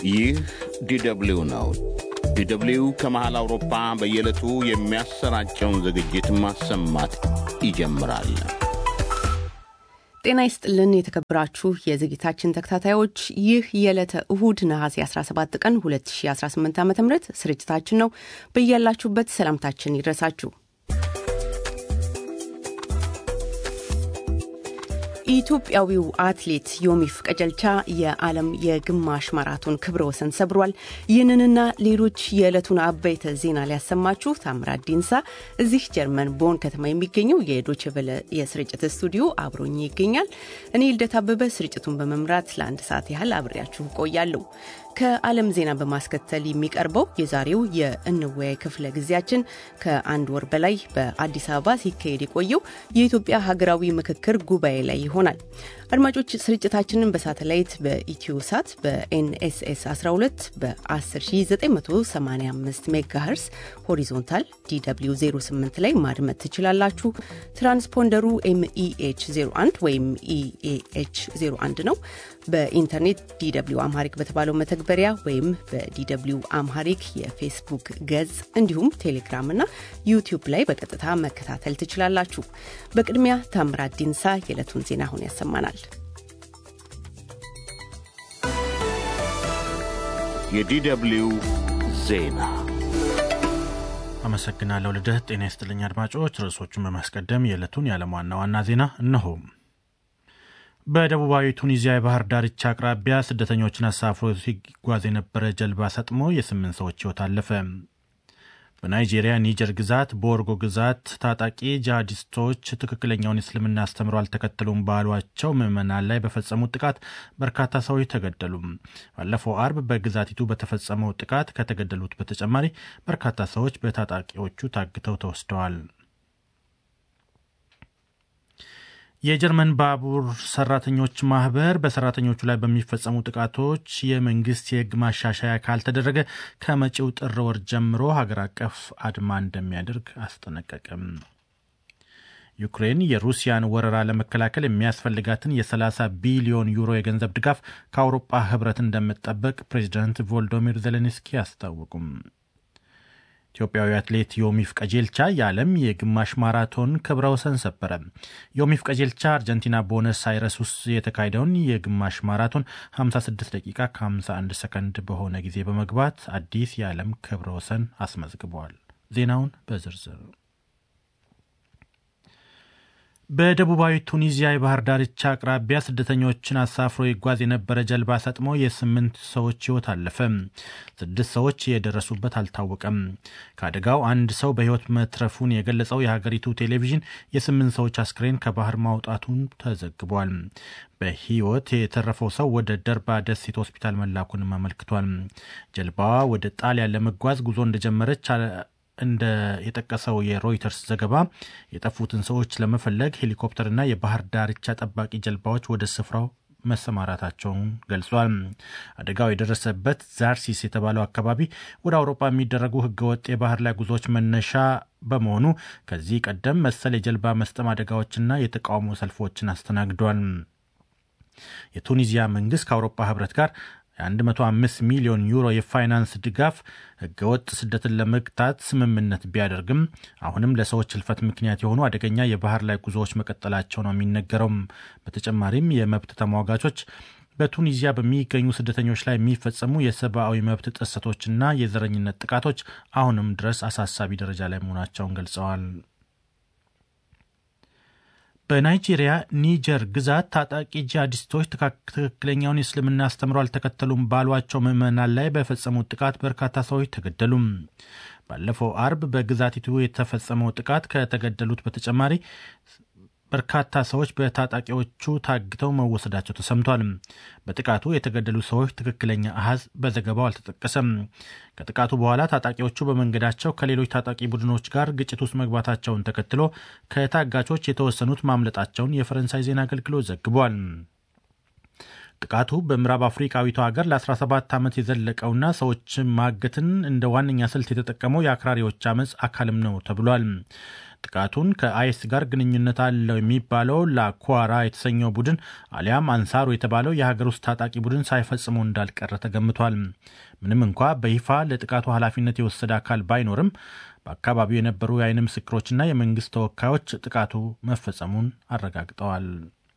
ይህ ዲደብሊው ነው። ዲደብሊው ከመሃል አውሮፓ በየዕለቱ የሚያሰራጨውን ዝግጅት ማሰማት ይጀምራል። ጤና ይስጥልን የተከበራችሁ የዝግጅታችን ተከታታዮች፣ ይህ የዕለተ እሁድ ነሐሴ 17 ቀን 2018 ዓ ም ስርጭታችን ነው። በያላችሁበት ሰላምታችን ይድረሳችሁ። ኢትዮጵያዊው አትሌት ዮሚፍ ቀጀልቻ የዓለም የግማሽ ማራቶን ክብረ ወሰን ሰብሯል። ይህንንና ሌሎች የዕለቱን አበይተ ዜና ሊያሰማችሁ ታምራት ዲንሳ እዚህ ጀርመን ቦን ከተማ የሚገኘው የዶቼ ቬለ የስርጭት ስቱዲዮ አብሮኝ ይገኛል። እኔ ልደት አበበ ስርጭቱን በመምራት ለአንድ ሰዓት ያህል አብሬያችሁ ቆያለሁ። ከዓለም ዜና በማስከተል የሚቀርበው የዛሬው የእንወያይ ክፍለ ጊዜያችን ከአንድ ወር በላይ በአዲስ አበባ ሲካሄድ የቆየው የኢትዮጵያ ሀገራዊ ምክክር ጉባኤ ላይ ይሆናል። አድማጮች ስርጭታችንን በሳተላይት በኢትዮ ሳት በኤንኤስኤስ 12 በ10985 ሜጋሄርስ ሆሪዞንታል ዲw 08 ላይ ማድመጥ ትችላላችሁ። ትራንስፖንደሩ ኤምኢኤች 01 ወይም ኢኤኤች 01 ነው። በኢንተርኔት ዲw አምሃሪክ በተባለው መተግበሪያ ወይም በዲw አምሃሪክ የፌስቡክ ገጽ እንዲሁም ቴሌግራም እና ዩቲዩብ ላይ በቀጥታ መከታተል ትችላላችሁ። በቅድሚያ ታምራት ዲንሳ የዕለቱን ዜና አሁን ያሰማናል። የዲደብሊው ዜና አመሰግናለሁ ልደት። ጤና ይስጥልኝ አድማጮች። ርዕሶቹን በማስቀደም የዕለቱን የዓለም ዋና ዋና ዜና እነሆ። በደቡባዊ ቱኒዚያ የባህር ዳርቻ አቅራቢያ ስደተኞችን አሳፍሮ ሲጓዝ የነበረ ጀልባ ሰጥሞ የስምንት ሰዎች ሕይወት አለፈ። በናይጄሪያ ኒጀር ግዛት በወርጎ ግዛት ታጣቂ ጂሃዲስቶች ትክክለኛውን እስልምና አስተምሮ አልተከተሉም ባሏቸው ምዕመናን ላይ በፈጸሙት ጥቃት በርካታ ሰዎች ተገደሉ። ባለፈው አርብ በግዛቲቱ በተፈጸመው ጥቃት ከተገደሉት በተጨማሪ በርካታ ሰዎች በታጣቂዎቹ ታግተው ተወስደዋል። የጀርመን ባቡር ሰራተኞች ማህበር በሰራተኞቹ ላይ በሚፈጸሙ ጥቃቶች የመንግስት የሕግ ማሻሻያ ካልተደረገ ከመጪው ጥር ወር ጀምሮ ሀገር አቀፍ አድማ እንደሚያደርግ አስጠነቀቅም። ዩክሬን የሩሲያን ወረራ ለመከላከል የሚያስፈልጋትን የ30 ቢሊዮን ዩሮ የገንዘብ ድጋፍ ከአውሮፓ ህብረት እንደምትጠበቅ ፕሬዚዳንት ቮልዶሚር ዜሌንስኪ አስታወቁም። ኢትዮጵያዊ አትሌት ዮሚፍ ቀጀልቻ የዓለም የግማሽ ማራቶን ክብረ ወሰን ሰበረ። ዮሚፍ ቀጀልቻ አርጀንቲና ቦነስ አይረስ ውስጥ የተካሄደውን የግማሽ ማራቶን 56 ደቂቃ ከ51 ሰከንድ በሆነ ጊዜ በመግባት አዲስ የዓለም ክብረ ወሰን አስመዝግበዋል። ዜናውን በዝርዝር በደቡባዊ ቱኒዚያ የባህር ዳርቻ አቅራቢያ ስደተኞችን አሳፍሮ ይጓዝ የነበረ ጀልባ ሰጥሞ የስምንት ሰዎች ሕይወት አለፈ። ስድስት ሰዎች የደረሱበት አልታወቀም። ከአደጋው አንድ ሰው በሕይወት መትረፉን የገለጸው የሀገሪቱ ቴሌቪዥን የስምንት ሰዎች አስክሬን ከባህር ማውጣቱን ተዘግቧል። በሕይወት የተረፈው ሰው ወደ ደርባ ደሴት ሆስፒታል መላኩንም አመልክቷል። ጀልባዋ ወደ ጣሊያን ለመጓዝ ጉዞ እንደጀመረች እንደ የጠቀሰው የሮይተርስ ዘገባ የጠፉትን ሰዎች ለመፈለግ ሄሊኮፕተርና የባህር ዳርቻ ጠባቂ ጀልባዎች ወደ ስፍራው መሰማራታቸውን ገልጿል። አደጋው የደረሰበት ዛርሲስ የተባለው አካባቢ ወደ አውሮፓ የሚደረጉ ህገወጥ የባህር ላይ ጉዞዎች መነሻ በመሆኑ ከዚህ ቀደም መሰል የጀልባ መስጠም አደጋዎችና የተቃውሞ ሰልፎችን አስተናግዷል። የቱኒዚያ መንግስት ከአውሮፓ ህብረት ጋር የ105 ሚሊዮን ዩሮ የፋይናንስ ድጋፍ ህገወጥ ስደትን ለመግታት ስምምነት ቢያደርግም አሁንም ለሰዎች ህልፈት ምክንያት የሆኑ አደገኛ የባህር ላይ ጉዞዎች መቀጠላቸው ነው የሚነገረው። በተጨማሪም የመብት ተሟጋቾች በቱኒዚያ በሚገኙ ስደተኞች ላይ የሚፈጸሙ የሰብአዊ መብት ጥሰቶችና የዘረኝነት ጥቃቶች አሁንም ድረስ አሳሳቢ ደረጃ ላይ መሆናቸውን ገልጸዋል። በናይጄሪያ ኒጀር ግዛት ታጣቂ ጂሃዲስቶች ትክክለኛውን የእስልምና አስተምሮ አልተከተሉም ባሏቸው ምዕመናን ላይ በፈጸሙት ጥቃት በርካታ ሰዎች ተገደሉ። ባለፈው አርብ በግዛቲቱ የተፈጸመው ጥቃት ከተገደሉት በተጨማሪ በርካታ ሰዎች በታጣቂዎቹ ታግተው መወሰዳቸው ተሰምቷል። በጥቃቱ የተገደሉ ሰዎች ትክክለኛ አሃዝ በዘገባው አልተጠቀሰም። ከጥቃቱ በኋላ ታጣቂዎቹ በመንገዳቸው ከሌሎች ታጣቂ ቡድኖች ጋር ግጭት ውስጥ መግባታቸውን ተከትሎ ከታጋቾች የተወሰኑት ማምለጣቸውን የፈረንሳይ ዜና አገልግሎት ዘግቧል። ጥቃቱ በምዕራብ አፍሪካዊቷ ሀገር ለ17 ዓመት የዘለቀውና ሰዎችን ማገትን እንደ ዋነኛ ስልት የተጠቀመው የአክራሪዎች አመፅ አካልም ነው ተብሏል። ጥቃቱን ከአይስ ጋር ግንኙነት አለው የሚባለው ላኳራ የተሰኘው ቡድን አሊያም አንሳሩ የተባለው የሀገር ውስጥ ታጣቂ ቡድን ሳይፈጽመው እንዳልቀረ ተገምቷል። ምንም እንኳ በይፋ ለጥቃቱ ኃላፊነት የወሰደ አካል ባይኖርም በአካባቢው የነበሩ የዓይን ምስክሮችና የመንግስት ተወካዮች ጥቃቱ መፈጸሙን አረጋግጠዋል።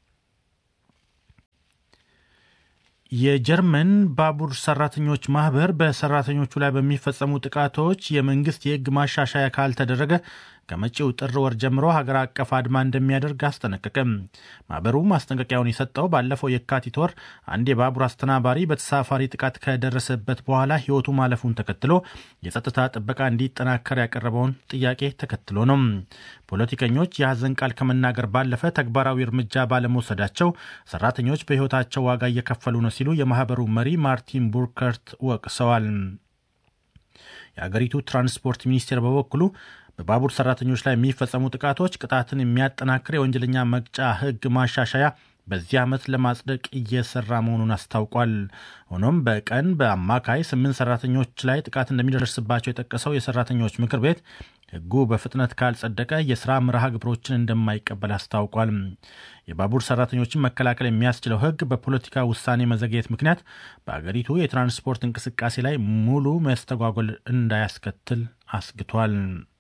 የጀርመን ባቡር ሰራተኞች ማህበር በሰራተኞቹ ላይ በሚፈጸሙ ጥቃቶች የመንግስት የሕግ ማሻሻያ ካልተደረገ ከመጪው ጥር ወር ጀምሮ ሀገር አቀፍ አድማ እንደሚያደርግ አስጠነቀቀም። ማህበሩ ማስጠንቀቂያውን የሰጠው ባለፈው የካቲት ወር አንድ የባቡር አስተናባሪ በተሳፋሪ ጥቃት ከደረሰበት በኋላ ሕይወቱ ማለፉን ተከትሎ የጸጥታ ጥበቃ እንዲጠናከር ያቀረበውን ጥያቄ ተከትሎ ነው። ፖለቲከኞች የሐዘን ቃል ከመናገር ባለፈ ተግባራዊ እርምጃ ባለመውሰዳቸው ሰራተኞች በሕይወታቸው ዋጋ እየከፈሉ ነው ሲሉ የማህበሩ መሪ ማርቲን ቡርከርት ወቅሰዋል። የአገሪቱ ትራንስፖርት ሚኒስቴር በበኩሉ በባቡር ሰራተኞች ላይ የሚፈጸሙ ጥቃቶች ቅጣትን የሚያጠናክር የወንጀለኛ መቅጫ ሕግ ማሻሻያ በዚህ ዓመት ለማጽደቅ እየሰራ መሆኑን አስታውቋል። ሆኖም በቀን በአማካይ ስምንት ሰራተኞች ላይ ጥቃት እንደሚደርስባቸው የጠቀሰው የሰራተኞች ምክር ቤት ሕጉ በፍጥነት ካልጸደቀ የስራ መርሃ ግብሮችን እንደማይቀበል አስታውቋል። የባቡር ሰራተኞችን መከላከል የሚያስችለው ሕግ በፖለቲካ ውሳኔ መዘግየት ምክንያት በአገሪቱ የትራንስፖርት እንቅስቃሴ ላይ ሙሉ መስተጓጎል እንዳያስከትል አስግቷል።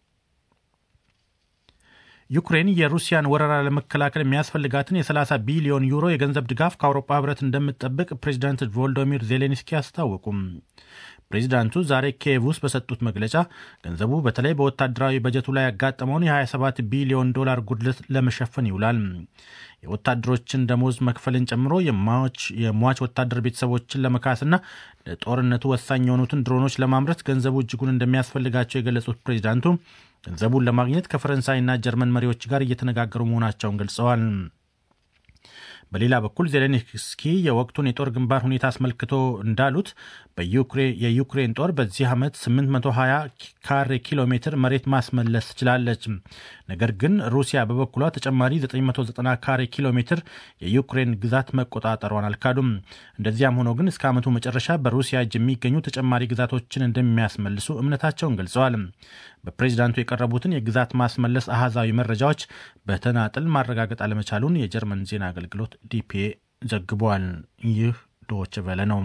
ዩክሬን የሩሲያን ወረራ ለመከላከል የሚያስፈልጋትን የ30 ቢሊዮን ዩሮ የገንዘብ ድጋፍ ከአውሮፓ ህብረት እንደምትጠብቅ ፕሬዚዳንት ቮሎዶሚር ዜሌንስኪ አስታወቁም። ፕሬዚዳንቱ ዛሬ ኪየቭ ውስጥ በሰጡት መግለጫ ገንዘቡ በተለይ በወታደራዊ በጀቱ ላይ ያጋጠመውን የ27 ቢሊዮን ዶላር ጉድለት ለመሸፈን ይውላል። የወታደሮችን ደሞዝ መክፈልን ጨምሮ የሟች ወታደር ቤተሰቦችን ለመካስና ለጦርነቱ ወሳኝ የሆኑትን ድሮኖች ለማምረት ገንዘቡ እጅጉን እንደሚያስፈልጋቸው የገለጹት ፕሬዚዳንቱ ገንዘቡን ለማግኘት ከፈረንሳይና ጀርመን መሪዎች ጋር እየተነጋገሩ መሆናቸውን ገልጸዋል። በሌላ በኩል ዜሌንስኪ የወቅቱን የጦር ግንባር ሁኔታ አስመልክቶ እንዳሉት የዩክሬን ጦር በዚህ ዓመት 820 ካሬ ኪሎ ሜትር መሬት ማስመለስ ትችላለች። ነገር ግን ሩሲያ በበኩሏ ተጨማሪ 990 ካሬ ኪሎ ሜትር የዩክሬን ግዛት መቆጣጠሯን አልካዱም። እንደዚያም ሆኖ ግን እስከ ዓመቱ መጨረሻ በሩሲያ እጅ የሚገኙ ተጨማሪ ግዛቶችን እንደሚያስመልሱ እምነታቸውን ገልጸዋል። በፕሬዚዳንቱ የቀረቡትን የግዛት ማስመለስ አሃዛዊ መረጃዎች በተናጥል ማረጋገጥ አለመቻሉን የጀርመን ዜና አገልግሎት ዲፒኤ ዘግቧል። ይህ ዶች ቨለ ነው።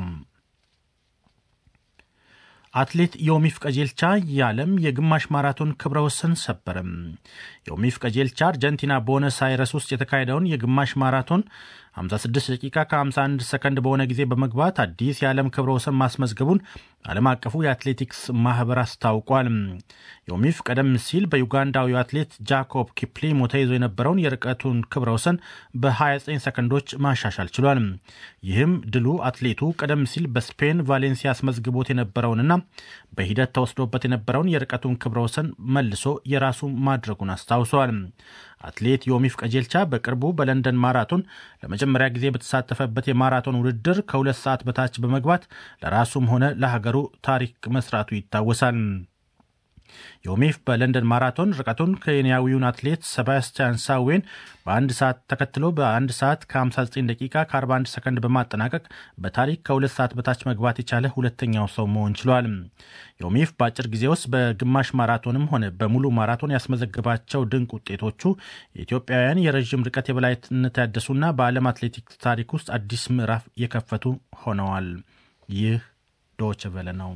አትሌት ዮሚፍ ቀጀልቻ የዓለም የግማሽ ማራቶን ክብረ ወሰን ሰበረም። ዮሚፍ ቀጀልቻ አርጀንቲና ቦነስ አይረስ ውስጥ የተካሄደውን የግማሽ ማራቶን 56 ደቂቃ ከ51 ሰከንድ በሆነ ጊዜ በመግባት አዲስ የዓለም ክብረ ወሰን ማስመዝገቡን ዓለም አቀፉ የአትሌቲክስ ማህበር አስታውቋል። ዮሚፍ ቀደም ሲል በዩጋንዳዊው አትሌት ጃኮብ ኪፕሊሞ ተይዞ የነበረውን የርቀቱን ክብረ ወሰን በ29 ሰከንዶች ማሻሻል ችሏል። ይህም ድሉ አትሌቱ ቀደም ሲል በስፔን ቫሌንሲያ አስመዝግቦት የነበረውንና በሂደት ተወስዶበት የነበረውን የርቀቱን ክብረ ወሰን መልሶ የራሱ ማድረጉን አስታውሷል። አትሌት ዮሚፍ ቀጀልቻ በቅርቡ በለንደን ማራቶን ለመጀመሪያ ጊዜ በተሳተፈበት የማራቶን ውድድር ከሁለት ሰዓት በታች በመግባት ለራሱም ሆነ ለሀገሩ ታሪክ መስራቱ ይታወሳል። ዮሚፍ በለንደን ማራቶን ርቀቱን ኬንያዊውን አትሌት ሰባስቲያን ሳዌን በአንድ ሰዓት ተከትሎ በአንድ ሰዓት ከ59 ደቂቃ ከ41 ሰከንድ በማጠናቀቅ በታሪክ ከሁለት ሰዓት በታች መግባት የቻለ ሁለተኛው ሰው መሆን ችሏል። ዮሚፍ በአጭር ጊዜ ውስጥ በግማሽ ማራቶንም ሆነ በሙሉ ማራቶን ያስመዘግባቸው ድንቅ ውጤቶቹ የኢትዮጵያውያን የረዥም ርቀት የበላይነት ያደሱና በዓለም አትሌቲክስ ታሪክ ውስጥ አዲስ ምዕራፍ የከፈቱ ሆነዋል። ይህ ዶች ቨለ ነው።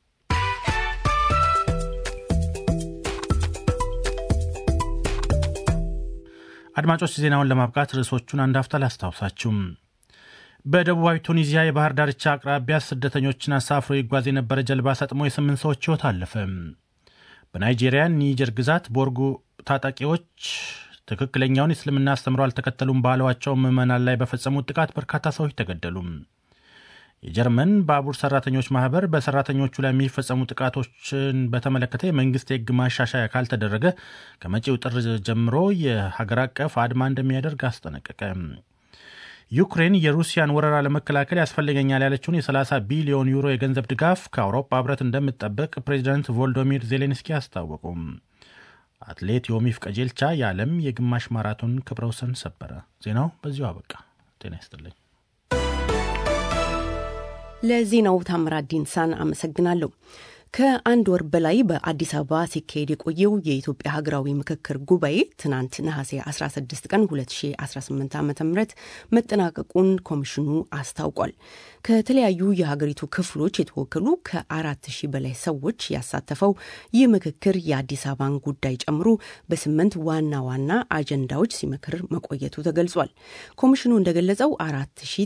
አድማጮች ዜናውን ለማብቃት ርዕሶቹን አንድ አፍታ ላስታውሳችሁም። በደቡባዊ ቱኒዚያ የባህር ዳርቻ አቅራቢያ ስደተኞችን አሳፍሮ ይጓዝ የነበረ ጀልባ ሰጥሞ የስምንት ሰዎች ሕይወት አለፈ። በናይጄሪያ ኒጀር ግዛት ቦርጉ ታጣቂዎች ትክክለኛውን የእስልምና አስተምሮ አልተከተሉም ባሏቸው ምዕመናን ላይ በፈጸሙት ጥቃት በርካታ ሰዎች ተገደሉ። የጀርመን ባቡር ሰራተኞች ማህበር በሰራተኞቹ ላይ የሚፈጸሙ ጥቃቶችን በተመለከተ የመንግስት የሕግ ማሻሻያ ካልተደረገ ከመጪው ጥር ጀምሮ የሀገር አቀፍ አድማ እንደሚያደርግ አስጠነቀቀ። ዩክሬን የሩሲያን ወረራ ለመከላከል ያስፈልገኛል ያለችውን የ30 ቢሊዮን ዩሮ የገንዘብ ድጋፍ ከአውሮፓ ህብረት እንደምትጠበቅ ፕሬዚዳንት ቮልዶሚር ዜሌንስኪ አስታወቁም። አትሌት ዮሚፍ ቀጀልቻ የዓለም የግማሽ ማራቶን ክብረ ወሰን ሰበረ። ዜናው በዚሁ አበቃ። ጤና ይስጥልኝ። ለዜናው ታምራት ዲንሳን አመሰግናለሁ። ከአንድ ወር በላይ በአዲስ አበባ ሲካሄድ የቆየው የኢትዮጵያ ሀገራዊ ምክክር ጉባኤ ትናንት ነሐሴ 16 ቀን 2018 ዓ ም መጠናቀቁን ኮሚሽኑ አስታውቋል። ከተለያዩ የሀገሪቱ ክፍሎች የተወከሉ ከአራት ሺህ በላይ ሰዎች ያሳተፈው ይህ ምክክር የአዲስ አበባን ጉዳይ ጨምሮ በስምንት ዋና ዋና አጀንዳዎች ሲመክር መቆየቱ ተገልጿል። ኮሚሽኑ እንደገለጸው አራት ሺህ